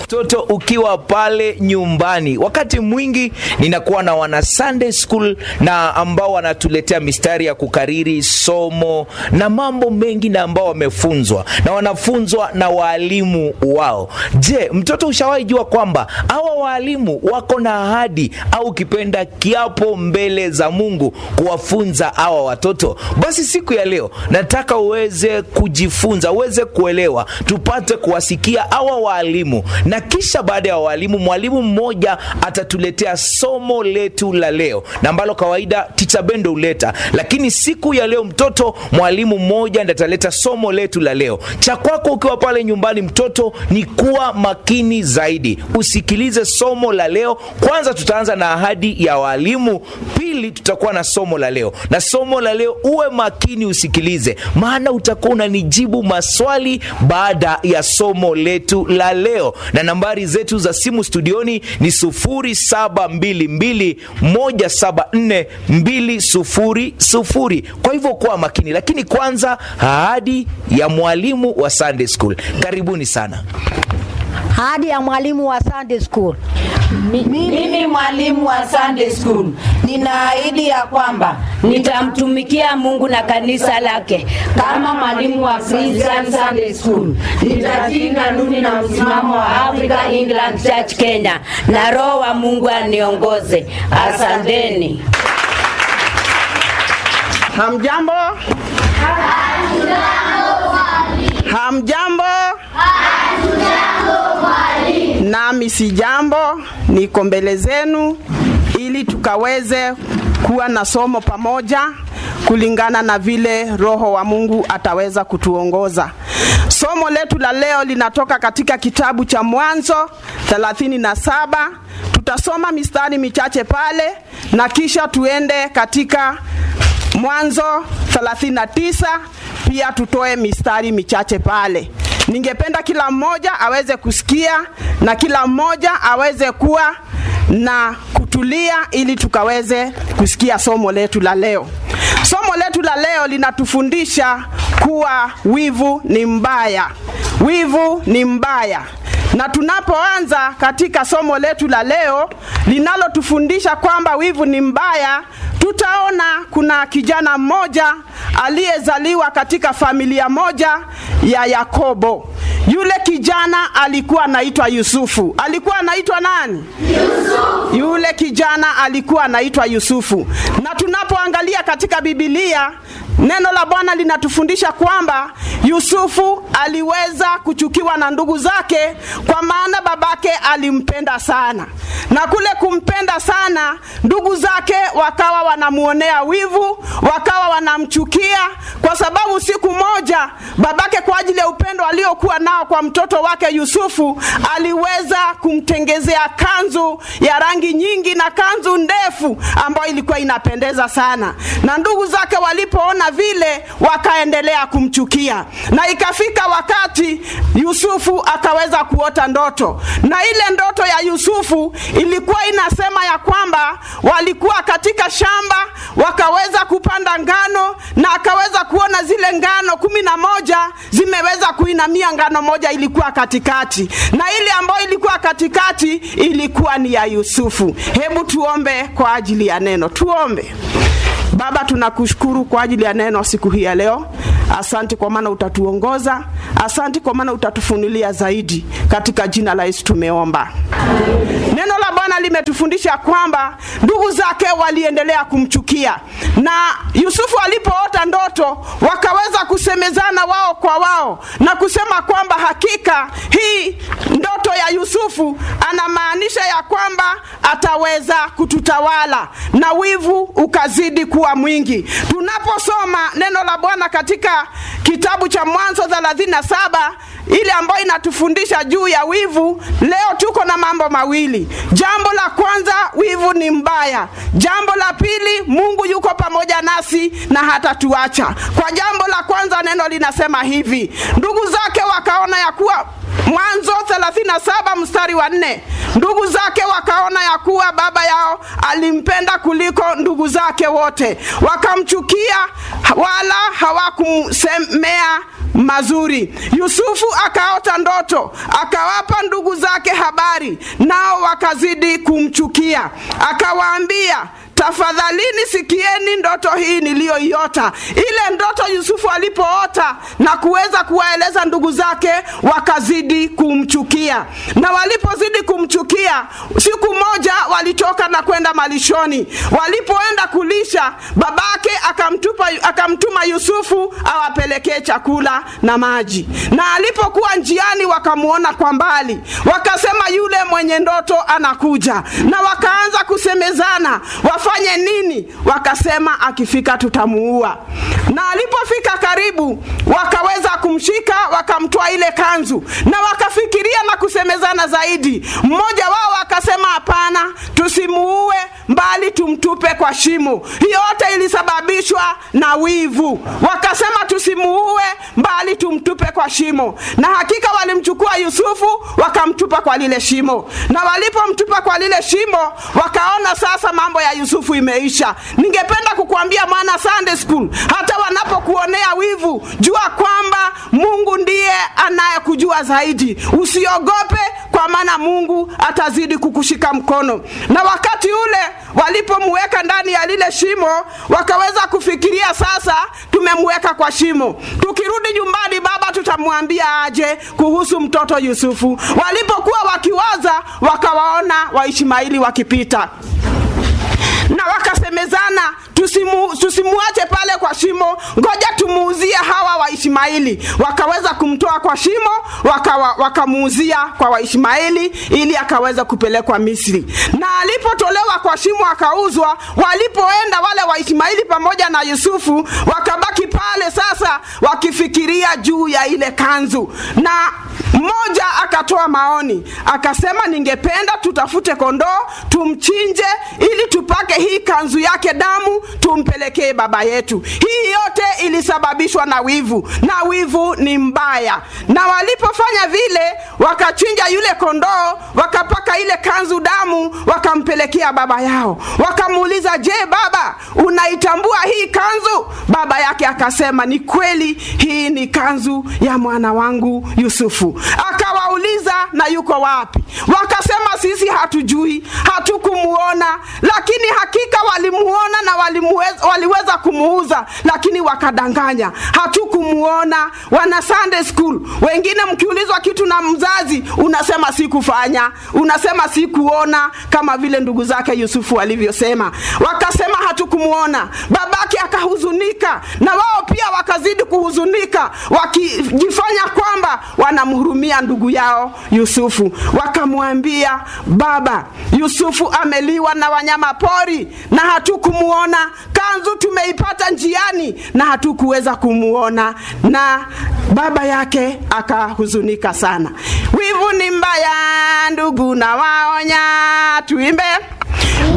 mtoto ukiwa pale nyumbani. Wakati mwingi ninakuwa na wana Sunday school na ambao wanatuletea mistari ya kukariri somo na mambo mengi na ambao wamefunzwa na wanafunzwa na waalimu wao. Je, mtoto ushawahi jua kwamba hawa waalimu wako na ahadi au ukipenda kiapo mbele za Mungu kuwafunza hawa watoto? Basi siku ya leo nataka uweze kujifunza, uweze kuelewa, tupate kuwasikia hawa waalimu, na kisha baada ya waalimu, mwalimu mmoja atatuletea somo letu la leo, na ambalo kawaida Ticha Bendo huleta, lakini siku ya leo mtoto, mwalimu mmoja ndiye ataleta somo letu la leo. Cha kwako ukiwa pale nyumbani, mtoto, ni kuwa makini zaidi, usikilize somo la leo. Kwanza tutaanza na ahadi ya walimu, pili tutakuwa na somo la leo, na somo la leo uwe makini usikilize, maana utakuwa unanijibu maswali baada ya somo letu la leo, na nambari zetu za simu studioni ni 0722174200. Kwa hivyo kuwa makini, lakini kwanza ahadi ya mwalimu wa Sunday School. Karibuni sana. Hadi ya mwalimu wa Sunday School. Mimi mwalimu wa Sunday School ninaahidi ya kwamba nitamtumikia Mungu na kanisa lake kama mwalimu wa Christian Sunday School. Nitatii kanuni na msimamo wa Africa England Church Kenya, na Roho wa Mungu aniongoze. Asanteni. Hamjambo? Hamjambo? Nami si jambo, niko mbele zenu ili tukaweze kuwa na somo pamoja kulingana na vile Roho wa Mungu ataweza kutuongoza. Somo letu la leo linatoka katika kitabu cha Mwanzo 37. Tutasoma mistari michache pale na kisha tuende katika Mwanzo 39 pia tutoe mistari michache pale. Ningependa kila mmoja aweze kusikia na kila mmoja aweze kuwa na kutulia ili tukaweze kusikia somo letu la leo. Somo letu la leo linatufundisha kuwa wivu ni mbaya. Wivu ni mbaya. Na tunapoanza katika somo letu la leo linalotufundisha kwamba wivu ni mbaya, tutaona kuna kijana mmoja aliyezaliwa katika familia moja ya Yakobo. Yule kijana alikuwa anaitwa Yusufu. Alikuwa anaitwa nani? Yusufu. Yule kijana alikuwa anaitwa Yusufu. Na tunapoangalia katika Biblia Neno la Bwana linatufundisha kwamba Yusufu aliweza kuchukiwa na ndugu zake kwa maana babake alimpenda sana. Na kule kumpenda sana, ndugu zake wakawa wanamuonea wivu, wakawa wanamchukia kwa sababu siku moja babake kwa ajili ya upendo aliokuwa nao kwa mtoto wake Yusufu aliweza kumtengezea kanzu ya rangi nyingi na kanzu ndefu ambayo ilikuwa inapendeza sana. Na ndugu zake walipoona vile wakaendelea kumchukia, na ikafika wakati Yusufu akaweza kuota ndoto, na ile ndoto ya Yusufu ilikuwa inasema ya kwamba walikuwa katika shamba wakaweza kupanda ngano, na akaweza kuona zile ngano kumi na moja zimeweza kuinamia, ngano moja ilikuwa katikati, na ile ambayo ilikuwa katikati ilikuwa ni ya Yusufu. Hebu tuombe kwa ajili ya neno, tuombe. Baba, tunakushukuru kwa ajili ya neno siku hii ya leo. Asante kwa maana utatuongoza, asante kwa maana utatufunulia zaidi. Katika jina la Yesu tumeomba. Neno la Bwana limetufundisha kwamba ndugu zake waliendelea kumchukia, na Yusufu alipoota ndoto wakaweza kusemezana wao kwa wao na kusema kwamba hakika hii ndoto ya Yusufu anamaanisha ya kwamba ataweza kututawala, na wivu ukazidi kuwa mwingi. Tunaposoma neno la Bwana katika kitabu cha Mwanzo 37 ile ambayo inatufundisha juu ya wivu, leo tuko na mambo mawili. Jambo la kwanza, wivu ni mbaya. Jambo la pili, Mungu yuko pamoja nasi na hatatuacha. Kwa jambo la kwanza, neno linasema hivi, ndugu zake wakaona ya kuwa Mwanzo 37 mstari wa nne, ndugu zake wakaona ya kuwa baba yao alimpenda kuliko ndugu zake wote, wakamchukia wala hawakumsemea mazuri. Yusufu akaota ndoto, akawapa ndugu zake habari, nao wakazidi kumchukia. Akawaambia, tafadhalini sikieni ndoto hii niliyoiota. Ile ndoto Yusufu alipoota na kuweza kuwaeleza ndugu zake, wakazidi kumchukia, na walipozidi kumchukia, siku moja walitoka na kwenda malishoni. Walipoenda kulisha, babake akamtupa, akamtuma Yusufu awapelekee chakula na maji, na alipokuwa njiani wakamwona kwa mbali, wakasema yule mwenye ndoto anakuja, na wakaanza kusemezana wafanye nini? Wakasema akifika tutamuua. Na alipofika karibu, wakaweza kumshika, wakamtoa ile kanzu, na wakafikiria na kusemezana zaidi. Mmoja wao akasema hapana, tusimuue, mbali tumtupe kwa shimo. Hiyo yote ilisababishwa na wivu. Wakasema tusimuue, mbali tumtupe kwa shimo, na hakika walimchukua Yusufu wakamtupa kwa lile shimo, na walipomtupa kwa lile shimo, wakaona sasa mambo ya Yusufu imeisha. Ningependa kukuambia mwana Sunday school, hata wanapokuonea wivu, jua kwamba Mungu ndiye anayekujua zaidi. Usiogope, kwa maana Mungu atazidi kukushika mkono. Na wakati ule walipomweka ndani ya lile shimo, wakaweza kufikiria sasa, tumemweka kwa shimo, tukirudi nyumbani baba tutamwambia aje kuhusu mtoto Yusufu. Walipokuwa wakiwaza, wakawaona Waishmaeli wakipita na wakasemezana tusimu, tusimuache pale kwa shimo, ngoja tumuuzie hawa Waishmaeli. Wakaweza kumtoa kwa shimo, wakamuuzia waka kwa Waishmaeli ili akaweza kupelekwa Misri. Na alipotolewa kwa shimo akauzwa, walipoenda wale Waishmaeli pamoja na Yusufu wakabaki pale sasa wakifikiria juu ya ile kanzu na mmoja akatoa maoni akasema, ningependa tutafute kondoo tumchinje, ili tupake hii kanzu yake damu tumpelekee baba yetu. Hii yote ilisababishwa na wivu, na wivu ni mbaya. Na walipofanya vile, wakachinja yule kondoo, wakapaka ile kanzu damu, wakampelekea baba yao. Wakamuuliza, je, baba, unaitambua hii kanzu? Baba yake akasema, ni kweli, hii ni kanzu ya mwana wangu Yusufu. Akawauliza, na yuko wapi? Wakasema, sisi hatujui, hatukumuona, lakini hakika walimuona na walimuweza, waliweza kumuuza, lakini wakadanganya, hatukumuona. Wana Sunday school wengine, mkiulizwa kitu na mzazi unasema sikufanya, unasema sikuona, kama vile ndugu zake Yusufu walivyosema. Wakasema hatukumuona. Babake akahuzunika na wao pia wakazidi kuhuzunika, wakijifanya kwamba wanamhurumia ndugu yao Yusufu. Wakamwambia, baba, Yusufu ameliwa na wanyama pori na hatukumuona. Kanzu tumeipata njiani na hatukuweza kumuona. Na baba yake akahuzunika sana. Wivu ni mbaya, ndugu, na waonya. Tuimbe.